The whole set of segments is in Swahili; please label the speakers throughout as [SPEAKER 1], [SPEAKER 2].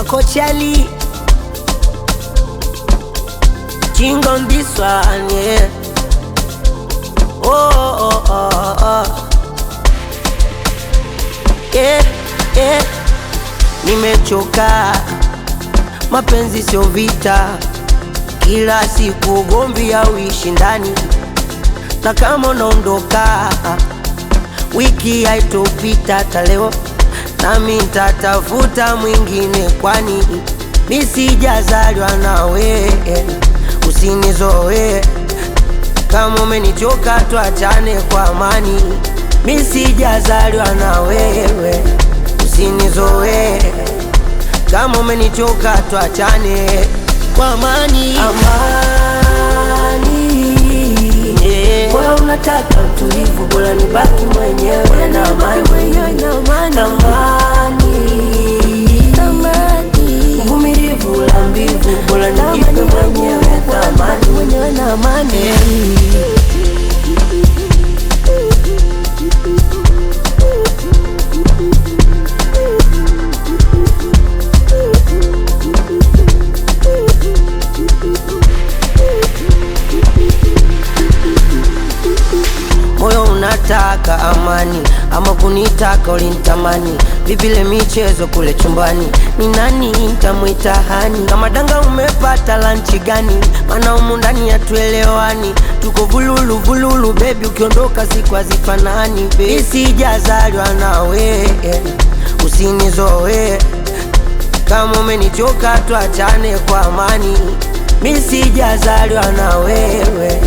[SPEAKER 1] Coachali. King on this one, yeah. Oh, oh, oh, oh. Yeah, yeah. Nimechoka, mapenzi sio vita, kila siku ugomvi au ushindani, na kama unaondoka wiki haitopita hata leo, nami nitatafuta mwingine, kwani mi sijazaliwa nawe, usinizoe kama umenichoka, tuachane kwa amani. Mi sijazaliwa na wewe, usinizoe kama umenichoka, tuachane kwa amani. Amani, yeah. Bora unataka utulivu, bora nibaki mwenyewe na amani, amani, uvumilivu la mbivu, bora nijipe mwenyewe thamani. Yeah. moyo unataka amani ama kunitaka ulinitamani vipile michezo kule chumbani ni nani ntamwita hani kama danga umepata lanchi gani mana umu ndani hatuelewani tuko vululu vululu bebi ukiondoka siku hazifanani mi sijazaliwa nawe usinizoe kama umenichoka tuachane kwa amani mi sijazaliwa na wewe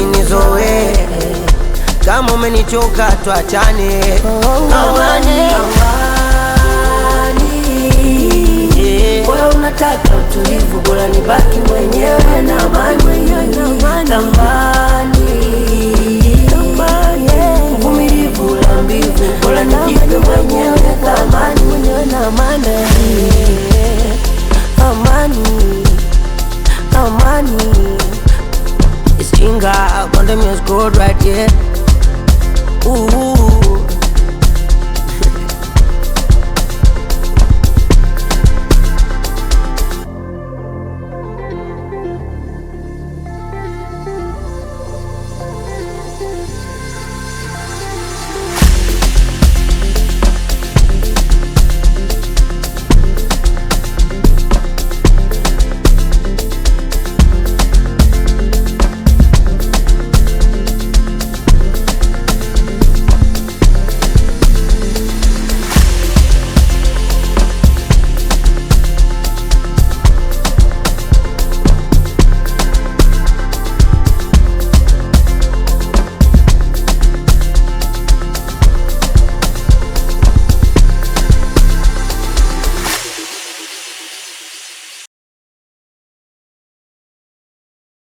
[SPEAKER 1] usinizoe kama umenichoka tuachane amani, amani.